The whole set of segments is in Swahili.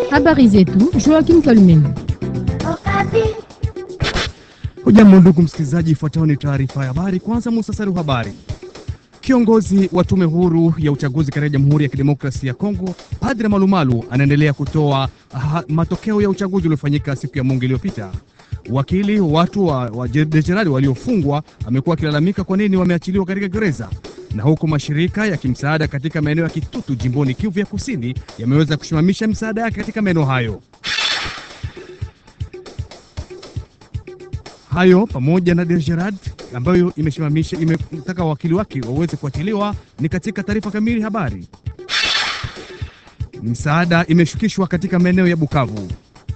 Habari zetu Joakim Kalumeni. Hujambo ndugu msikilizaji, ifuatayo ni taarifa ya habari. Kwanza muhtasari wa habari. Kiongozi wa tume huru ya uchaguzi katika Jamhuri ya Kidemokrasia ya Kongo, Padre Malumalu anaendelea kutoa ha, matokeo ya uchaguzi uliofanyika siku ya Mungu iliyopita. Wakili watu wa, wa jenerali waliofungwa amekuwa akilalamika kwa nini wameachiliwa katika gereza, na huku mashirika ya kimsaada katika maeneo ya Kitutu jimboni Kivu ya Kusini yameweza kusimamisha misaada yake katika maeneo hayo. Hayo pamoja na Dergerad ambayo imesimamisha imetaka wakili wake waweze kuachiliwa ni katika taarifa kamili habari. Misaada imeshukishwa katika maeneo ya Bukavu.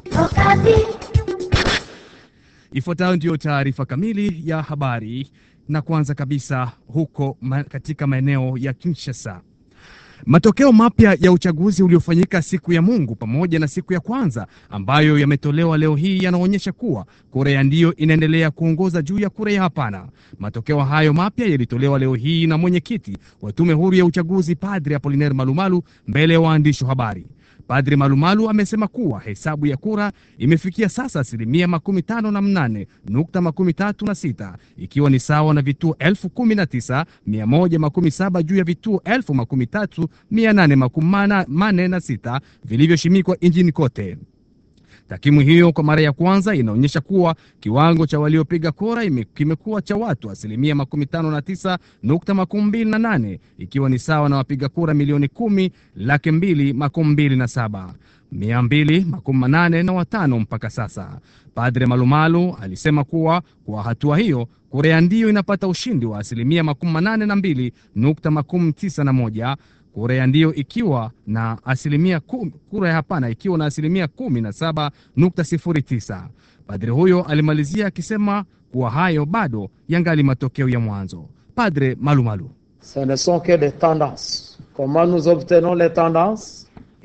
Ifuatayo ndiyo taarifa kamili ya habari, na kwanza kabisa huko ma, katika maeneo ya Kinshasa. Matokeo mapya ya uchaguzi uliofanyika siku ya Mungu pamoja na siku ya kwanza ambayo yametolewa leo hii yanaonyesha kuwa kura ya ndio inaendelea kuongoza juu ya kura ya hapana. Matokeo hayo mapya yalitolewa leo hii na mwenyekiti wa tume huru ya uchaguzi Padri Apolinaire Malumalu mbele ya waandishi wa habari. Padri Malumalu amesema kuwa hesabu ya kura imefikia sasa asilimia makumi tano na mnane nukta makumi tatu na sita ikiwa ni sawa na vituo elfu kumi na tisa mia moja makumi saba juu ya vituo elfu makumi tatu mia nane makumi mane na sita vilivyoshimikwa nchini kote. Takwimu hiyo kwa mara ya kwanza inaonyesha kuwa kiwango cha waliopiga kura kimekuwa cha watu asilimia makumi tano na tisa nukta makumi mbili na nane ikiwa ni sawa na wapiga kura milioni kumi laki mbili makumi mbili na saba mia mbili makumi manane na watano mpaka sasa. Padre Malumalu alisema kuwa kwa hatua hiyo kura ya ndio inapata ushindi wa asilimia makumi manane na mbili nukta makumi tisa na moja kura ya ndio ikiwa na asilimia kum, kura ya hapana ikiwa na asilimia kumi na saba nukta sifuri tisa. Padre huyo alimalizia akisema kuwa hayo bado yangali matokeo ya mwanzo. Padre Malumalu: ce ne sont que des tendances comment nous obtenons les tendances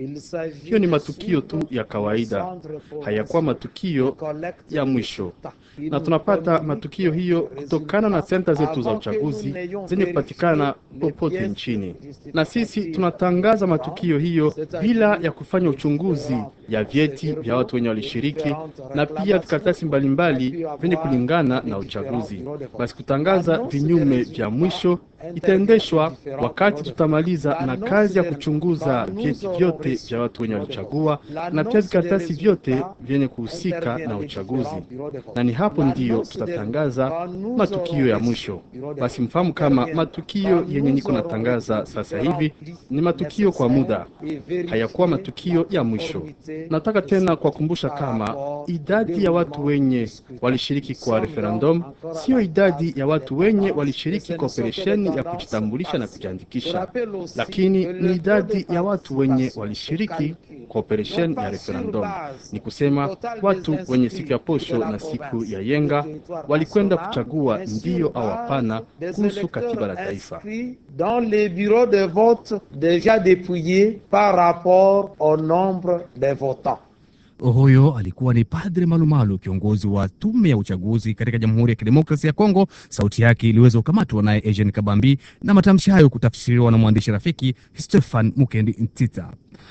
hiyo ni matukio tu ya kawaida, hayakuwa matukio ya mwisho, na tunapata matukio hiyo kutokana na senta zetu za uchaguzi zenye kupatikana popote nchini, na sisi tunatangaza matukio hiyo bila ya kufanya uchunguzi ya vyeti vya watu wenye walishiriki na pia vikaratasi mbalimbali vyenye kulingana na uchaguzi. Basi kutangaza vinyume vya mwisho itaendeshwa wakati tutamaliza na kazi ya kuchunguza vyeti vyote vya watu wenye walichagua na pia vikaratasi vyote vyenye kuhusika na uchaguzi, na ni hapo ndiyo tutatangaza matukio ya mwisho. Basi mfahamu kama matukio yenye niko natangaza sasa hivi ni matukio kwa muda, hayakuwa matukio ya mwisho. Nataka tena kuwakumbusha kama idadi ya watu wenye walishiriki kwa referendum siyo idadi ya watu wenye walishiriki kwa operesheni ya kujitambulisha na kujiandikisha, lakini ni idadi ya watu wenye walishiriki kwa operesheni ya referendum. Ni kusema watu wenye siku ya posho na siku ya yenga walikwenda kuchagua ndiyo au hapana kuhusu katiba la taifa. dans les bureaux de vote déjà dépouillés par rapport au nombre des votants. Huyo alikuwa ni Padre Malumalu, kiongozi wa tume ya uchaguzi katika Jamhuri ya Kidemokrasia ya Kongo. Sauti yake iliweza kukamatwa naye Eugene Kabambi na matamshi hayo kutafsiriwa na mwandishi rafiki Stefan Mukendi Ntita.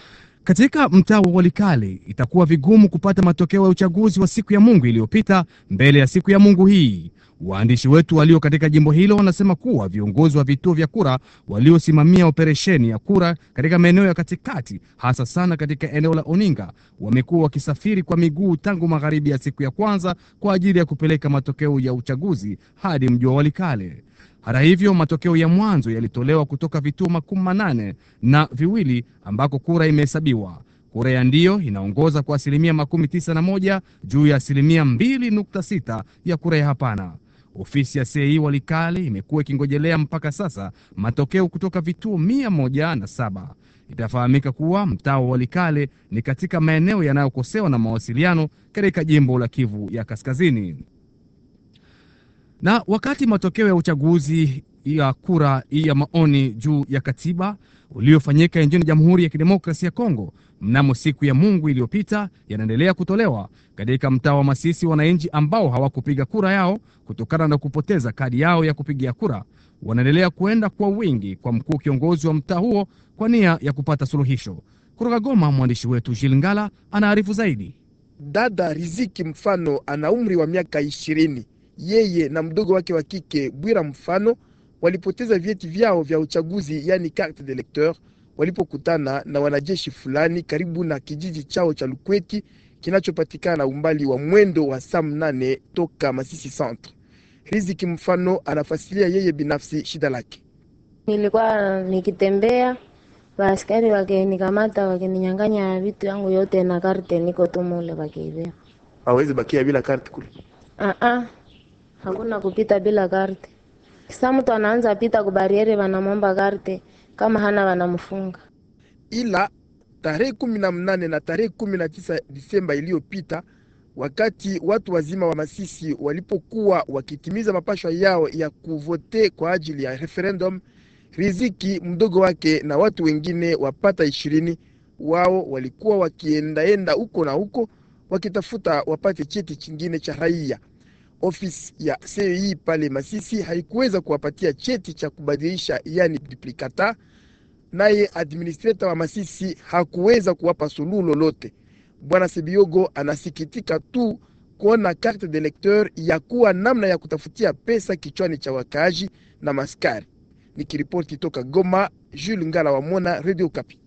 Katika mtaa wa Walikale itakuwa vigumu kupata matokeo ya uchaguzi wa siku ya Mungu iliyopita mbele ya siku ya Mungu hii. Waandishi wetu walio katika jimbo hilo wanasema kuwa viongozi wa vituo vya kura waliosimamia operesheni ya kura katika maeneo ya katikati, hasa sana katika eneo la Oninga, wamekuwa wakisafiri kwa miguu tangu magharibi ya siku ya kwanza kwa ajili ya kupeleka matokeo ya uchaguzi hadi mji wa Walikale. Hata hivyo, matokeo ya mwanzo yalitolewa kutoka vituo makumi manane na viwili ambako kura imehesabiwa. Kura ya ndio inaongoza kwa asilimia makumi tisa na moja juu ya asilimia mbili nukta sita ya kura ya hapana. Ofisi ya CEI Walikale imekuwa ikingojelea mpaka sasa matokeo kutoka vituo mia moja na saba. Itafahamika kuwa mtaa wa Walikale ni katika maeneo yanayokosewa na mawasiliano katika jimbo la Kivu ya Kaskazini. Na wakati matokeo ya uchaguzi ya kura ya maoni juu ya katiba uliofanyika nchini Jamhuri ya Kidemokrasia ya Kongo mnamo siku ya Mungu iliyopita yanaendelea kutolewa katika mtaa wa Masisi. Wananchi ambao hawakupiga kura yao kutokana na kupoteza kadi yao ya kupigia kura wanaendelea kuenda kwa wingi kwa mkuu kiongozi wa mtaa huo kwa nia ya kupata suluhisho. Kutoka Goma, mwandishi wetu Jilingala anaarifu zaidi. Dada Riziki Mfano ana umri wa miaka ishirini. Yeye na mdogo wake wa kike Bwira Mfano walipoteza vyeti vyao vya uchaguzi, yani carte d'electeur, walipokutana na wanajeshi fulani karibu na kijiji chao cha Lukweti kinachopatikana umbali wa mwendo wa saa mnane toka Masisi Centre. Riziki Mfano anafasilia yeye binafsi shida lake. Nilikuwa nikitembea, waaskari wakinikamata, wakininyang'anya vitu yangu yote na karte, niko tu mule wakiibia. Hawezi bakia bila karte kule. Ah ah, hakuna kupita bila karte. Sasa mtu anaanza pita kubariere, wanamwomba karte, kama hana wanamfunga. ila tarehe kumi na mnane na tarehe kumi na tisa Disemba iliyopita, wakati watu wazima wa Masisi walipokuwa wakitimiza mapashwa yao ya kuvote kwa ajili ya referendum, Riziki mdogo wake na watu wengine wapata ishirini wao walikuwa wakiendaenda huko na huko wakitafuta wapate cheti chingine cha raia. Ofisi ya CEI pale Masisi haikuweza kuwapatia cheti cha kubadilisha, yani duplicata naye administrator wa Masisi hakuweza kuwapa suluhu lolote. Bwana Sebiogo anasikitika tu kuona carte de lecteur ya kuwa namna ya kutafutia pesa kichwani cha wakaaji na maskari. Nikiripoti toka Goma, Jules Ngala wa Mona, Radio Kapi.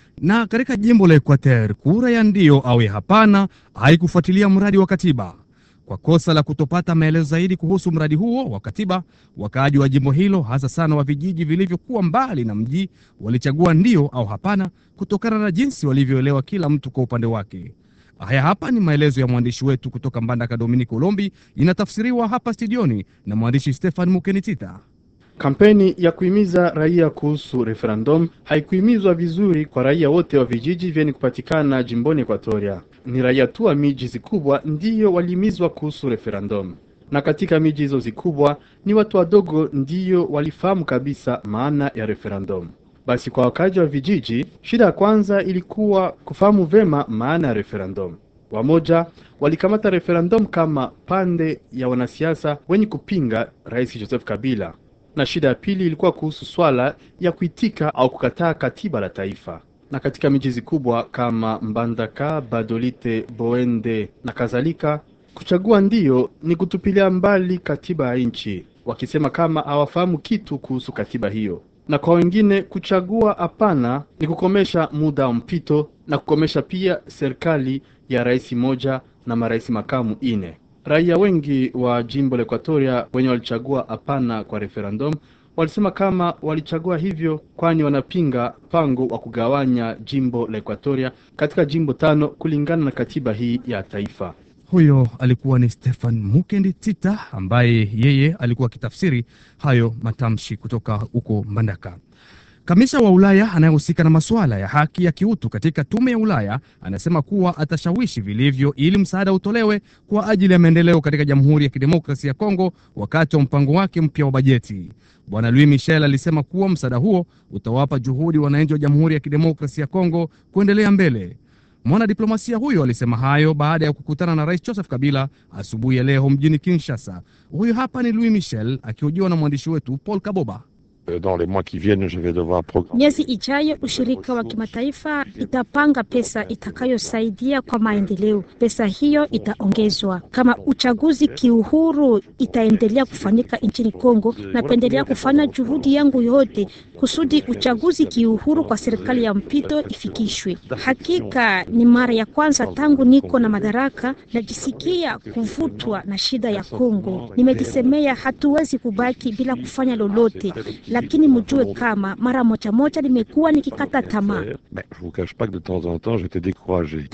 Na katika jimbo la Equateur, kura ya ndio au ya hapana haikufuatilia mradi wa katiba. Kwa kosa la kutopata maelezo zaidi kuhusu mradi huo wa katiba, wakaaji wa jimbo hilo, hasa sana wa vijiji vilivyokuwa mbali na mji, walichagua ndio au hapana kutokana na jinsi walivyoelewa kila mtu kwa upande wake. Haya hapa ni maelezo ya mwandishi wetu kutoka Mbandaka, Dominic Olombi, inatafsiriwa hapa studioni na mwandishi Stefan Mukenitita. Kampeni ya kuhimiza raia kuhusu referendum haikuhimizwa vizuri kwa raia wote wa vijiji vyenye kupatikana jimboni Ekwatoria. Ni raia tu wa miji zikubwa ndiyo walihimizwa kuhusu referendum, na katika miji hizo zikubwa ni watu wadogo ndiyo walifahamu kabisa maana ya referendum. Basi kwa wakazi wa vijiji, shida ya kwanza ilikuwa kufahamu vema maana ya referendum. Wamoja walikamata referendum kama pande ya wanasiasa wenye kupinga Rais Joseph Kabila na shida ya pili ilikuwa kuhusu swala ya kuitika au kukataa katiba la taifa. Na katika miji zikubwa kama Mbandaka, Badolite, Boende na kadhalika, kuchagua ndiyo ni kutupilia mbali katiba ya nchi, wakisema kama hawafahamu kitu kuhusu katiba hiyo. Na kwa wengine kuchagua hapana ni kukomesha muda wa mpito na kukomesha pia serikali ya rais moja na marais makamu ine. Raia wengi wa jimbo la Ekwatoria wenye walichagua hapana kwa referendum walisema kama walichagua hivyo kwani wanapinga mpango wa kugawanya jimbo la Ekwatoria katika jimbo tano kulingana na katiba hii ya taifa. Huyo alikuwa ni Stefan Mukendi Tita ambaye yeye alikuwa akitafsiri hayo matamshi kutoka huko Mbandaka. Kamisa wa Ulaya anayehusika na masuala ya haki ya kiutu katika tume ya Ulaya anasema kuwa atashawishi vilivyo ili msaada utolewe kwa ajili ya maendeleo katika Jamhuri ya Kidemokrasia ya Kongo wakati wa mpango wake mpya wa bajeti. Bwana Louis Michel alisema kuwa msaada huo utawapa juhudi wananchi wa Jamhuri ya Kidemokrasia ya Kongo kuendelea mbele. Mwanadiplomasia huyo alisema hayo baada ya kukutana na Rais Joseph Kabila asubuhi ya leo mjini Kinshasa. Huyu hapa ni Louis Michel akihojiwa na mwandishi wetu Paul Kaboba. Dans les mois qui viennent, je vais devoir programmer. Miezi ijayo ushirika wa kimataifa itapanga pesa itakayosaidia kwa maendeleo. Pesa hiyo itaongezwa kama uchaguzi kiuhuru itaendelea kufanyika nchini Kongo. Napendelea kufanya juhudi yangu yote kusudi uchaguzi kiuhuru kwa serikali ya mpito ifikishwe. Hakika ni mara ya kwanza tangu niko na madaraka najisikia kuvutwa na shida ya Kongo. Nimejisemea hatuwezi kubaki bila kufanya lolote lakini mjue kama mara moja moja nimekuwa nikikata tamaa. Mais je vous cache pas que de temps en temps, j'étais découragé.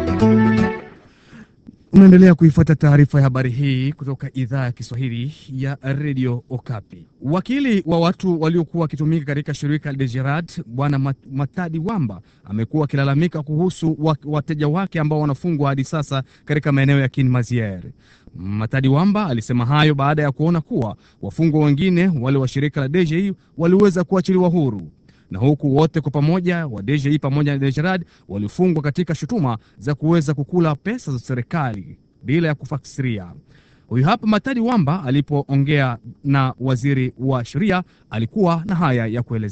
Unaendelea kuifuata taarifa ya habari hii kutoka idhaa ya Kiswahili ya redio Okapi. Wakili wa watu waliokuwa wakitumika katika shirika la Gerard Bwana Mat- Matadi Wamba amekuwa akilalamika kuhusu wa- wateja wake ambao wanafungwa hadi sasa katika maeneo ya Kinmaziere. Matadi Wamba alisema hayo baada ya kuona kuwa wafungwa wengine wale wa shirika la DGI waliweza kuachiliwa huru na huku wote kwa pamoja wa DGI pamoja na Gerard walifungwa katika shutuma za kuweza kukula pesa za serikali bila ya kufasiria. Huyu hapa Matadi Wamba alipoongea na waziri wa sheria alikuwa na haya ya kuelezea.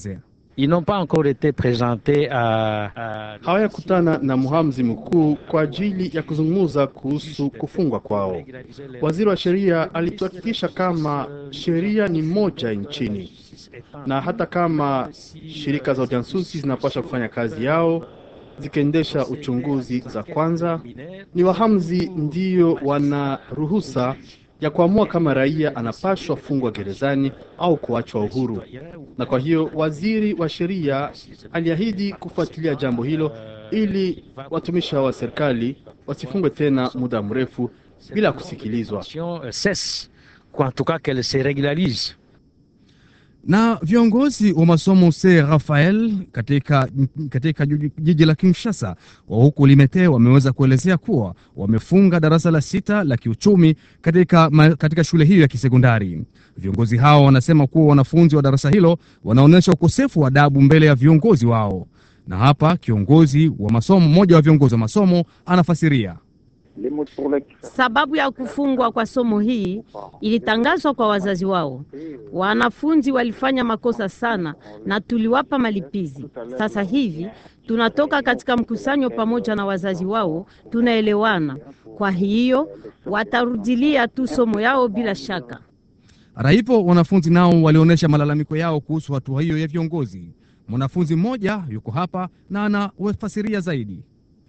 Ils n'ont pas encore été présentés à, à... hawayakutana na mhamzi mkuu kwa ajili ya kuzungumza kuhusu kufungwa kwao. Waziri wa sheria alituhakikisha kama sheria ni moja nchini, na hata kama shirika za ujasusi zinapaswa kufanya kazi yao zikiendesha uchunguzi za kwanza, ni wahamzi ndiyo wana ruhusa ya kuamua kama raia anapashwa fungwa gerezani au kuachwa uhuru. Na kwa hiyo waziri wa sheria aliahidi kufuatilia jambo hilo ili watumishi hao wa serikali wasifungwe tena muda mrefu bila kusikilizwa. cesse, ou en tout cas qu'elle se régularise. Na viongozi wa masomo se Rafael katika, katika juji- jiji la Kinshasa wa huku Limete wameweza kuelezea kuwa wamefunga darasa la sita la kiuchumi katika, ma, katika shule hiyo ya kisekondari. Viongozi hao wanasema kuwa wanafunzi wa darasa hilo wanaonyesha ukosefu wa adabu mbele ya viongozi wao, na hapa kiongozi wa masomo, mmoja wa viongozi wa masomo anafasiria. Sababu ya kufungwa kwa somo hii ilitangazwa kwa wazazi wao. Wanafunzi walifanya makosa sana na tuliwapa malipizi. Sasa hivi tunatoka katika mkusanyo pamoja na wazazi wao, tunaelewana. Kwa hiyo watarudilia tu somo yao bila shaka. Hata hivyo, wanafunzi nao walionyesha malalamiko yao kuhusu hatua hiyo ya viongozi. Mwanafunzi mmoja yuko hapa na anafasiria zaidi.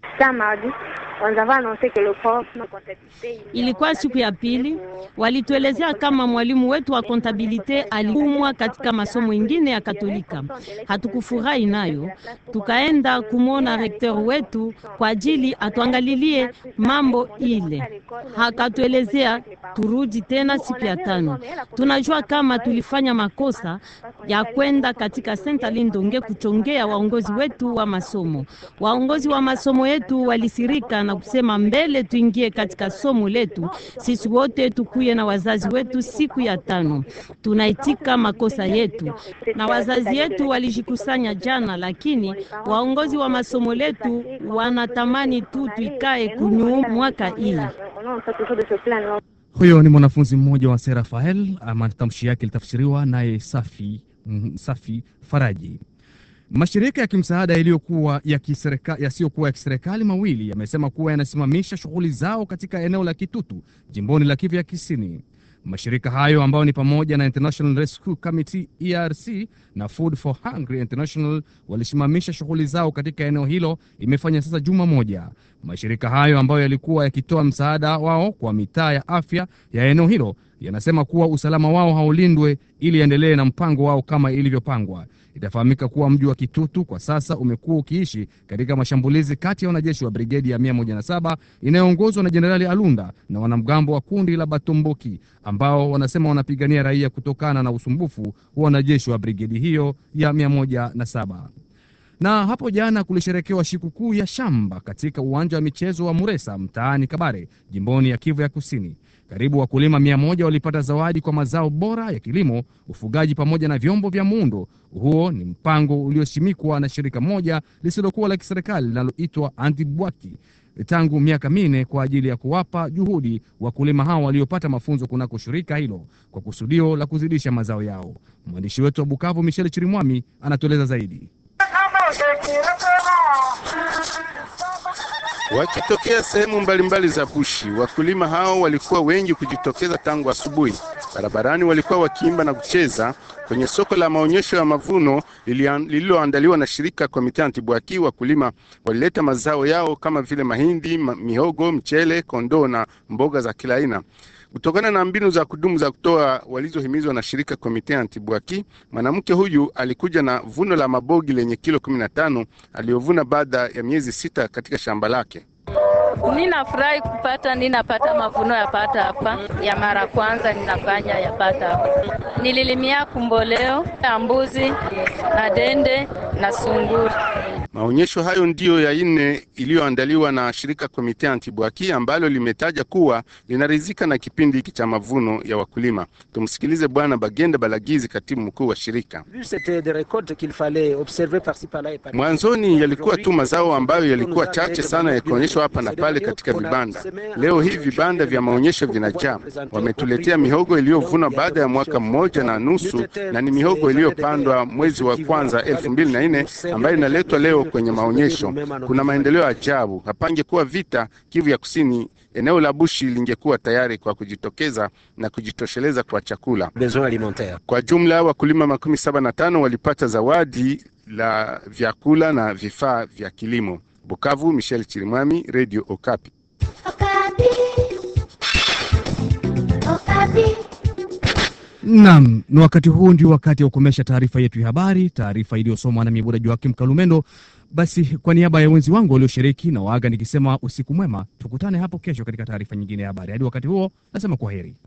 Ilikuwa siku ya pili, walituelezea kama mwalimu wetu wa kontabilite aliumwa katika masomo ingine ya Katolika. Hatukufurahi nayo, tukaenda kumwona rekteur wetu kwa ajili atuangalilie mambo ile. Hakatuelezea turudi tena siku ya tano. Tunajua kama tulifanya makosa ya kwenda katika Saint Alindonge kuchongea waongozi wetu wa masomo. Waongozi wa masomo yetu walisirika na kusema mbele tuingie katika somo letu, sisi wote tukuye na wazazi wetu siku ya tano. Tunaitika makosa yetu, na wazazi yetu walijikusanya jana, lakini waongozi wa masomo letu wanatamani tu tuikae kunyu mwaka hii. Huyo ni mwanafunzi mmoja wa Sera Rafael, matamshi yake ilitafsiriwa naye Safi, mm, Safi Faraji. Mashirika ya kimsaada yaliyokuwa ya kiserika- yasiyokuwa ya kiserikali mawili yamesema kuwa yanasimamisha shughuli zao katika eneo la Kitutu jimboni la Kivu ya Kusini. Mashirika hayo ambayo ni pamoja na International Rescue Committee ERC na Food for Hungry International walisimamisha shughuli zao katika eneo hilo, imefanya sasa juma moja. Mashirika hayo ambayo yalikuwa yakitoa msaada wao kwa mitaa ya afya ya eneo hilo yanasema kuwa usalama wao haulindwe ili endelee na mpango wao kama ilivyopangwa. Itafahamika kuwa mji wa Kitutu kwa sasa umekuwa ukiishi katika mashambulizi kati ya wanajeshi wa brigedi ya 107 inayoongozwa na Jenerali Alunda na wanamgambo wa kundi la Batomboki ambao wanasema wanapigania raia kutokana na usumbufu wa wanajeshi wa brigedi hiyo ya 107 na hapo jana kulisherekewa sikukuu ya shamba katika uwanja wa michezo wa Muresa mtaani Kabare jimboni ya Kivu ya Kusini. Karibu wakulima mia moja walipata zawadi kwa mazao bora ya kilimo, ufugaji pamoja na vyombo vya muundo. Huo ni mpango uliosimikwa na shirika moja lisilokuwa la kiserikali linaloitwa Antibwaki tangu miaka minne kwa ajili ya kuwapa juhudi wakulima hao waliopata mafunzo kunako shirika hilo kwa kusudio la kuzidisha mazao yao. Mwandishi wetu wa Bukavu Michel Chirimwami anatueleza zaidi. Wakitokea sehemu mbalimbali za Bushi, wakulima hao walikuwa wengi kujitokeza tangu asubuhi. Barabarani walikuwa wakiimba na kucheza. Kwenye soko la maonyesho ya mavuno lililoandaliwa na shirika Komite Antibwaki, wakulima walileta mazao yao kama vile mahindi, ma- mihogo, mchele, kondoo na mboga za kila aina. Kutokana na mbinu za kudumu za kutoa walizohimizwa na shirika Komite Antibwaki, mwanamke huyu alikuja na vuno la mabogi lenye kilo 15 aliyovuna baada ya miezi sita katika shamba lake. Ninafurahi kupata ninapata mavuno yapata hapa ya mara kwanza ninafanya yapata hapa. Nililimia kumboleo ya mbuzi na dende na sunguri. Maonyesho hayo ndiyo ya nne iliyoandaliwa na shirika Komite Antibwaki ambalo limetaja kuwa linaridhika na kipindi hiki cha mavuno ya wakulima. Tumsikilize Bwana Bagenda Balagizi, katibu mkuu wa shirika. Mwanzoni yalikuwa tu mazao ambayo yalikuwa chache sana yakionyeshwa hapa na pale katika vibanda. Leo hii vibanda vya maonyesho vinajaa. Wametuletea mihogo iliyovunwa baada ya mwaka mmoja na nusu, na ni mihogo iliyopandwa mwezi wa kwanza elfu mbili na nne ambayo inaletwa leo kwenye maonyesho. Kuna maendeleo ajabu. Hapangekuwa vita Kivu ya Kusini, eneo la Bushi lingekuwa tayari kwa kujitokeza na kujitosheleza kwa chakula. Kwa jumla wakulima makumi saba na tano walipata zawadi la vyakula na vifaa vya kilimo. Bukavu, Michel Chirimwami, Radio Okapi. Naam, na wakati huu ndio wakati wa kukomesha taarifa yetu ya habari, taarifa iliyosomwa na Mibuda Joakim Kalumendo. Basi kwa niaba ya wenzi wangu walioshiriki na waaga nikisema usiku mwema, tukutane hapo kesho katika taarifa nyingine ya habari. Hadi wakati huo, nasema kwa heri.